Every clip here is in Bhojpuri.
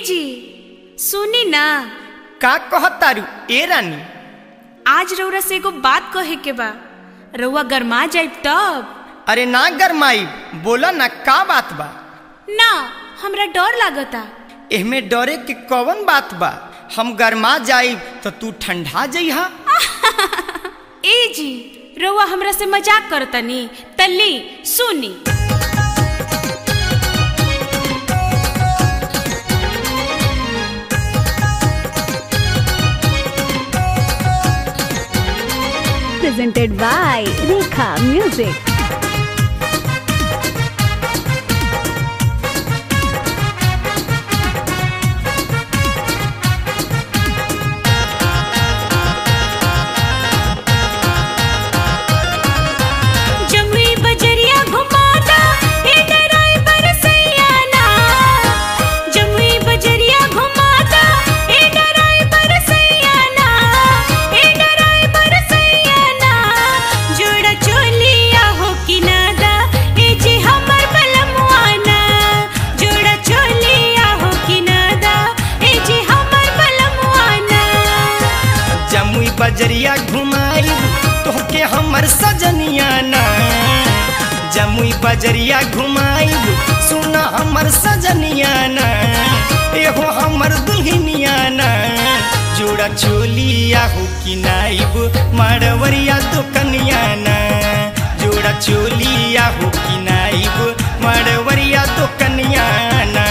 जी सुनी ना का कहतारू ए रानी आज रउरा से एगो बात कहे के बा रउआ गरमा जाइब तब अरे ना गरमाई बोला ना का बात बा ना हमरा डर लागता एहमे डरे के कवन बात बा हम गरमा जाई तो तू ठंडा जइहा ए जी रउआ हमरा से मजाक करतनी तल्ली सुनी presented by Rekha Music. Jamui बजरिया घुमाता ए डराई बरसैया ना जमुई बजरिया घुमाता ए डराई बरसैया ना ए डराई बरसैया ना जोड़ा चोलिया हो कि नादा ए जी हमर बलमुआ ना जोड़ा चोलिया हो कि नादा ए जी हमर बलमुआ ना जमुई बजरिया घुमाई तोहके हमर सजनिया ना जमुई बजरिया घुमाई सुना हमर सजनिया ना एहो हमर दुल्हनिया ना जोड़ा चोलिया हो कि नाइब मारवरिया दुकनिया ना जोड़ा चोलिया हो कि नाइब मारवरिया दुकनिया ना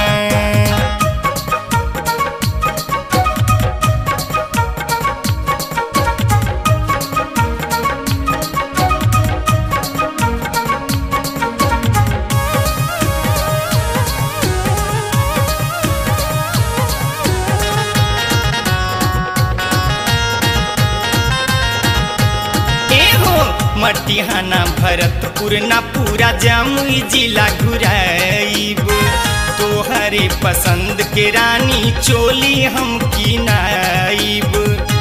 एहो मटिहाना भरतपुर ना पूरा जमुई जिला घुराइब तोहरे पसंद के रानी चोली हम की नाइब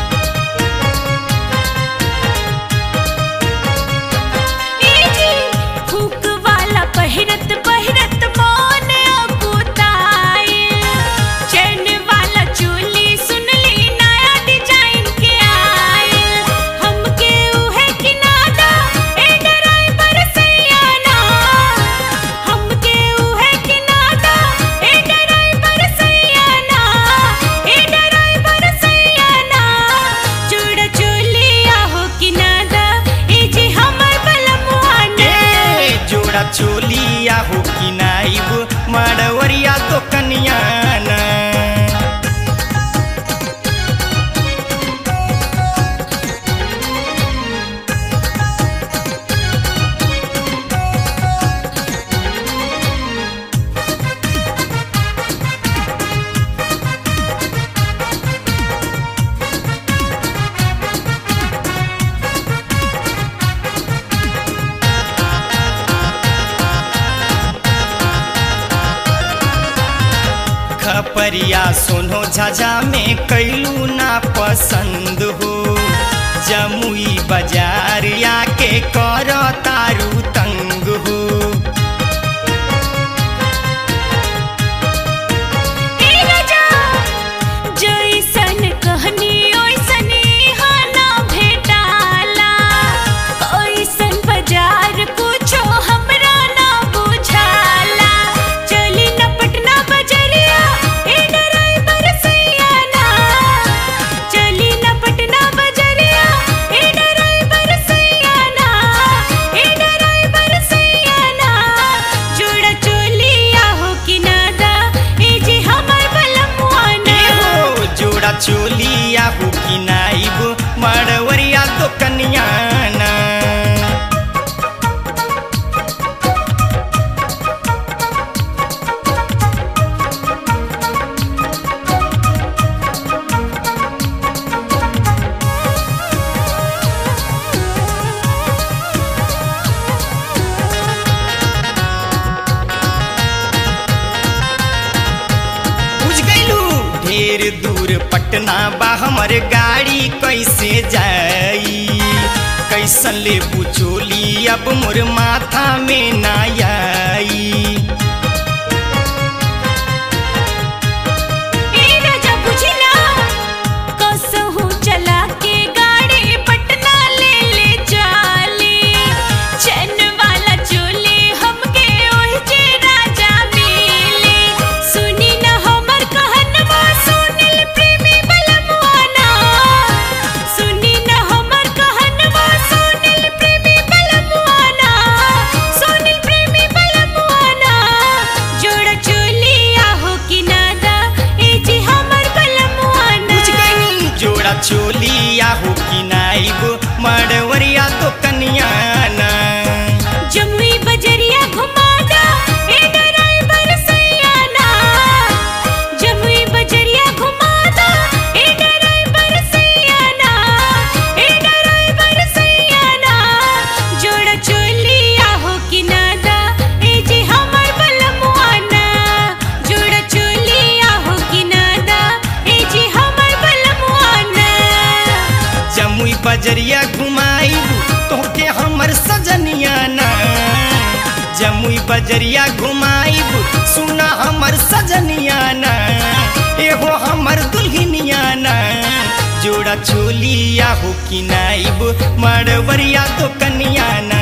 जी हुक वाला पहिरत पहिरत मौन अकुताई चैन वाला चोली सुनली नया डिजाइन के आए हमके उहे किनादा ए डराई बरसैया ना हमके उहे किनादा ए डराई बरसैया ना ए डराई बरसैया ना जोड़ा चोलिया हो किनादा ए जी हमर बलमुआ ना ए जोड़ा चोलिया हो कि नाइब मारवरिया तो कनिया ना खपरिया सोनो झाझा में कैलू ना पसंद हो जमुई बाजार आके कर तारू तंग हो ए राजा जैसन कहनी ओइसन इहाँ ना भेटाला ओइसन बाजार कुछो हमरा ना बुझाला चली न पटना बजरिया ए डराई बरसैया ना चली न पटना बजरिया ए डराई बरसैया ना ए डराई बरसैया ना जोड़ा चोलिया हो कि नादा ए जी हमर बलमुआ ना एहो जोड़ा चोलिया हो कि नाइब मारवरिया तो कनिया ना बुझ गईलू ढेर दूर पटना बा हमर गाड़ी कैसे जाई कैसन ले बुचोली अब मोर माथा में ना आई चोलिया हो कि नाइब मड़वरिया तो कनियाना जमुई बजरिया घुमाना ए ड्राइवर सैया ना जमुई बजरिया घुमाना ए ड्राइवर सैया ना ए ड्राइवर सैया ना जोड़ा चोलिया हो कि नादा ए जी हमर बलमुआना जोड़ा चोलिया हो कि नादा ए जी हमर बलमुआना जमुई बजरिया घुमाइब तोहके हमर सजनिया ना जमुई बजरिया घुमाइब सुना हमर सजनिया ना एहो हमर दुल्हनिया ना जोड़ा चोलिया हो कि नाइब मड़वरिया तो कनिया ना